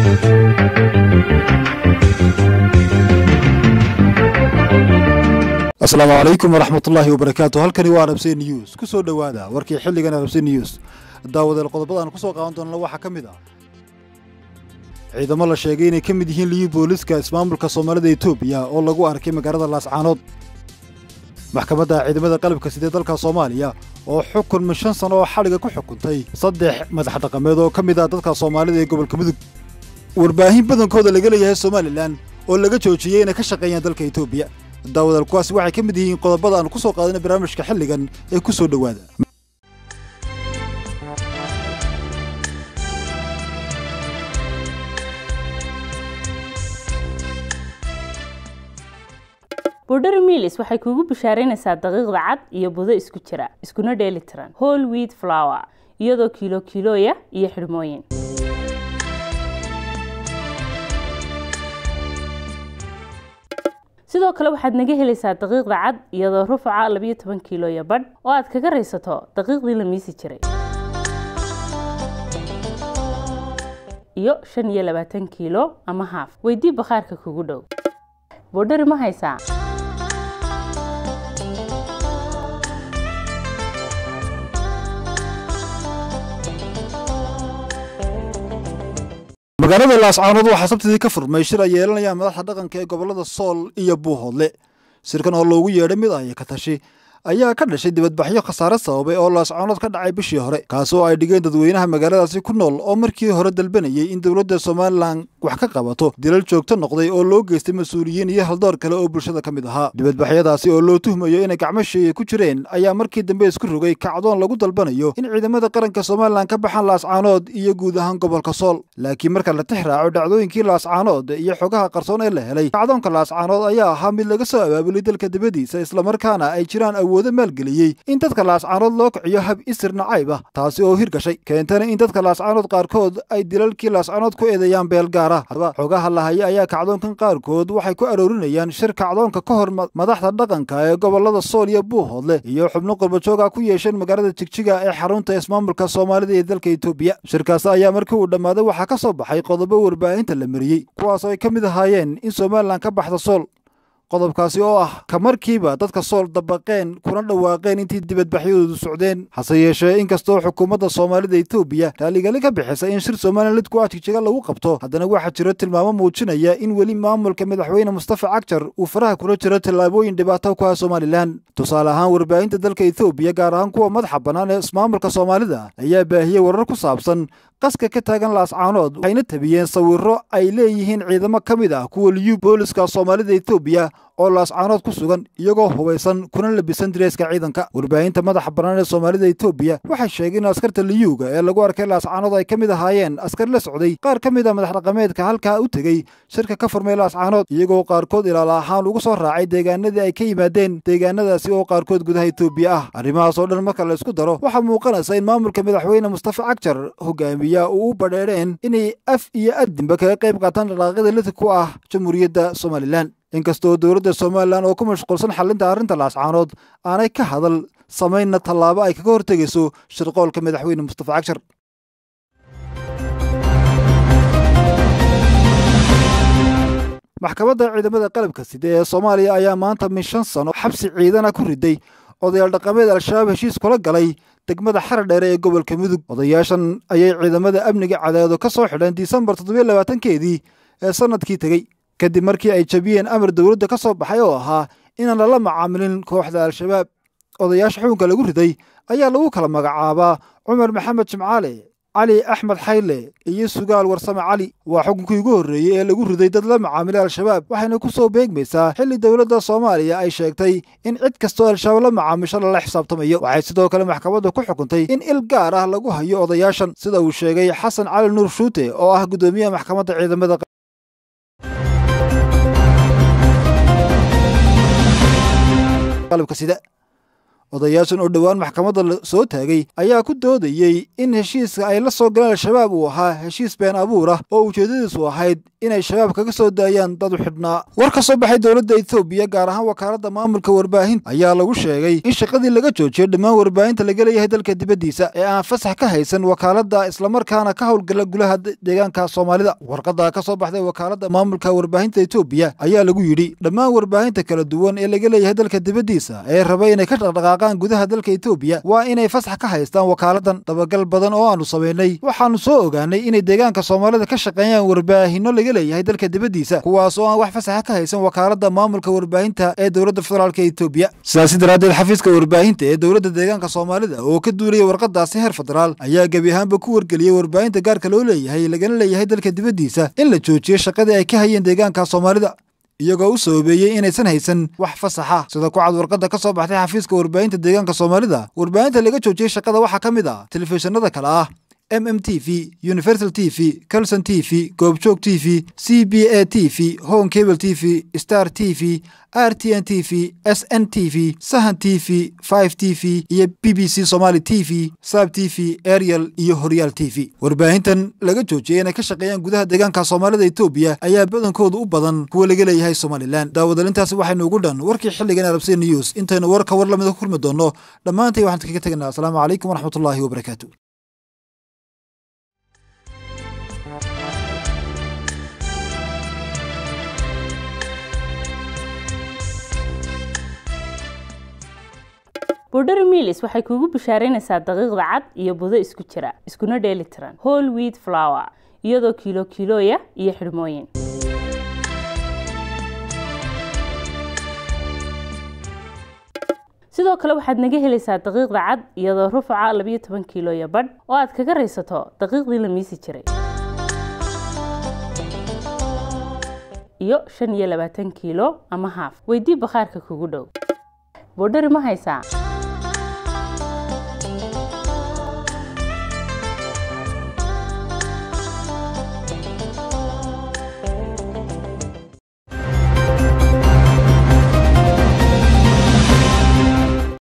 asalaamu calaykum waraxmatullaahi wabarakaatu halkani waa arabse news ku soo dhowaada warkii xilligan arabse news daawadeel qodobada aan ku soo qaadan doonana waxaa ka mid ah ciidamo la sheegay inay ka mid yihiin liyu booliska ismaamulka soomaalida etoobiya oo lagu arkay magaalada laascaanood maxkamadda ciidamada qalabka sidee dalka soomaaliya oo xukun min shan sano oo xadhiga ku xukuntay saddex madax dhaqameed oo ka mid ah dadka soomaalida ee gobolka mudug warbaahin badankooda laga leeyahay somalilan oo laga joojiyey inay ka shaqeeyaan dalka etoobiya daawadal kuwaasi waxay ka mid yihiin qodobada aan ku soo qaadana barnaamijka xilligan ee ku soo dhowaada bordheri milis waxay kuugu bishaaraynaysaa daqiiqda cad iyo budo isku jira iskuna dheeli tiran hol wiid flower iyadoo kiilo kiilooya iyo xidhmooyin sidoo kale waxaad naga helaysaa daqiiqda cad iyadoo rufaca labayo toban kiilooya badh oo aad kaga raysato daqiiqdii la miisi jiray iyo shan iyo labaatan kiilo ama haaf weydii bakhaarka kugu dhow bordheri ma haysaa magaalada laascaanood waxaa sabtidii ka furmay shir ay yeelanayaan madaxda dhaqanka ee gobollada sool iyo buuhoodle shirkan oo loogu yeedhay mid ay ka tashi ayaa ka dhashay dibadbaxyo khasaare sababay oo laascaanood ka dhacay bishii hore kaas oo ay dhigeen dadweynaha magaaladaasi ku nool oo markii hore dalbanayay in dowladda somalilan wax ka qabato dilal joogto noqday oo loo geystay mas-uuliyiin iyo haldoor kale oo bulshada ka mid ahaa dibadbaxyadaasi oo loo tuhmayo inay gacmo sheeye ku jireen ayaa markii dambe isku rogay kacdoon lagu dalbanayo in ciidamada qaranka somalilan ka baxaan laascaanood iyo guud ahaan gobolka sool laakiin marka la tix raaco dhacdooyinkii laascaanood iyo xogaha qarsoon ee la helay kacdoonka laascaanood ayaa ahaa mid laga soo abaabulay dalka dibadiisa islamarkaana ay jiraan awoodo maalgeliyey in dadka laascaanood loo kiciyo hab isir nacayb ah taasi oo hirgashay keentana in dadka laascaanood qaarkood ay dilalkii laascaanood ku eedeeyaan beel gaara haddaba xogaha la haya ayaa kacdoonkan qaarkood waxay ku aroorinayaan shir kacdoonka ka hor madaxda dhaqanka ee gobolada sool iyo buuhoodle iyo xubno qurbajooga ku yeesheen magaalada jigjiga ee xarunta ismaamulka soomaalida ee dalka etoobiya shirkaasi ayaa markii uu dhammaaday waxaa ka soo baxay qodobo warbaahinta la mariyey kuwaasoo ay ka mid ahaayeen in somalilan ka baxda sool qodobkaasi oo ah ka markiiba dadka sool dabaqeen kuna dhawaaqeen intii dibadbaxyadoodu socdeen hase yeeshee inkastoo xukuumadda soomaalida etoobiya raaligali ka bixisay in shir somalilan lidku ah jigjiga lagu qabto haddana waxaa jiro tilmaamo muujinaya in weli maamulka madaxweyne mustafa cagjar uu faraha kula jiro tallaabooyin dhibaato ku ah somalilan tusaale ahaan warbaahinta dalka etoobiya gaar ahaan kuwa madaxa bannaan ee ismaamulka soomaalida ayaa baahiyey warar ku saabsan qaska ka taagan laascaanood waxayna tabiyeen sawiro ay leeyihiin ciidamo ka mid ah kuwa liyu booliska soomaalida etoobiya oo laascaanood ku sugan iyagoo hubaysan kuna labisan direeska ciidanka warbaahinta madaxa bannaan ee soomaalida etoobiya waxay sheegeen in askarta liyuuga ee lagu arkay laascaanood ay ka mid ahaayeen askar la socday qaar ka mid a madax dhaqameedka halkaa u tegey shirka ka furmay laascaanood iyagoo qaarkood ilaala ahaan ugu soo raacay deegaanadii ay ka yimaadeen deegaanadaasi oo qaarkood gudaha etoobiya ah arrimahaas oo dhan marka la isku daro waxaa muuqanaysa in maamulka madaxweyne mustafa cagjar hogaamiya uu u badheereen inay af iyo addinba kaga qayb qaataan dhaqaaqyada lidka ku ah jamhuuriyadda somalilan inkastoo dowladda somalilan oo ku mashquulsan xalinta arrinta laascaanood aanay ka hadal samaynna tallaabo ay kaga hortegayso shirqoolka madaxweyne mustafa cagshar maxkamadda ciidamada qalabka side ee soomaaliya ayaa maanta min shan sano xabsi ciidana ku riday odayaal dhaqameed al-shabaab heshiis kula galay degmada xara dheere ee gobolka mudug odayaashan ayay ciidamada amniga cadaado ka soo xidheen disembar toddobiyo labaatankeedii ee sannadkii tegey kadib markii ay jabiyeen amar dowladda ka soo baxay oo ahaa inaan lala macaamilin kooxda al-shabaab odayaasha xukunka lagu riday ayaa lagu kala magacaabaa cumar maxamed jimcaale cali axmed xayle iyo sugaal warsame cali waa xukunkii ugu horreeyey ee lagu riday dad la macaamilay al-shabaab waxayna ku soo beegmaysaa xilli dowladda soomaaliya ay sheegtay in cid kastoo al-shabaab la macaamisho lala xisaabtamayo waxay sidoo kale maxkamaddu ku xukuntay in il gaar ah lagu hayo odayaashan sida uu sheegay xasan cali nuur shuute oo ah guddoomiyaha maxkamadda ciidamada qalabka sida odayaashan oo dhowaan maxkamadda la soo taagay ayaa ku doodayey in heshiiska ay la soo galeen al-shabaab uu ahaa heshiis been abuur ah oo ujeeddadiisu ahayd inay shabaab kaga soo daayaan dad u xidhnaa war ka soo baxay dowladda etoobiya gaar ahaan wakaaladda maamulka warbaahinta ayaa lagu sheegay in shaqadii laga joojiyey dhammaan warbaahinta laga leeyahay dalka dibaddiisa ee aan fasax ka haysan wakaaladda islamarkaana ka howlgala gulaha deegaanka soomaalida warqadda ka soo baxday wakaaladda maamulka warbaahinta etoobiya ayaa lagu yidhi dhammaan warbaahinta kala duwan ee laga leeyahay dalka dibaddiisa ee raba inay ka dhaqdhaqaaqaan gudaha dalka etoobiya waa inay fasax ka haystaan wakaaladdan dabagal badan oo aanu samaynay waxaannu soo ogaanay inay deegaanka soomaalida ka shaqeeyaan warbaahinno laga leeyahay dalka dibaddiisa kuwaas oo aan wax fasaxa ka haysan wakaaladda maamulka warbaahinta ee dowladda federaalka etoobiya sidaasi daraaddeed xafiiska warbaahinta ee dowladda deegaanka soomaalida oo ka duulaya warqadaasi heer federaal ayaa gebi ahaanba ku wargeliyey warbaahinta gaarka loo leeyahay lagana leeyahay dalka dibaddiisa in la joojiyo shaqadii ay ka hayeen deegaanka soomaalida iyagoo u sababeeyey inaysan haysan wax fasaxa sida ku cad warqadda ka soo baxtay xafiiska warbaahinta deegaanka soomaalida warbaahinta laga joojiyey shaqada waxaa ka mid ah telefishinada kale ah m m t v universal t v calson t v goobjoog t v c b a t v home cable t v star t v r t n t v s n t v sahan t v five t v iyo b b c somaali t v sab t v ariel iyo horyaal t v warbaahintan laga joojiyey inay ka shaqeeyaan gudaha deegaanka soomaalida etoobiya ayaa badankoodu u badan kuwa laga leeyahay somalilan daawadalintaasi waxaynu ugu dhan warkii xilligan arabsiya news intaynu warka war lamida ku kulmi doonno dhammaantay waxaan kaga tegaynaa asalaamu calaykum waraxmatullaahi wabarakaatu bordheri milis waxay kuugu bishaaraynaysaa daqiiqda cad iyo budo isku jira iskuna dheeli tiran hol wheat flower iyadoo kiilo kiilooya iyo xidhmooyin sidoo kale waxaad naga helaysaa daqiiqda cad iyadoo rufaca labiyo toban kiilooya badh oo aad kaga raysato daqiiqdii la miisi jiray iyo shan iyo labaatan kiilo ama haaf weydii bakhaarka kugu dhow bordheri ma haysaa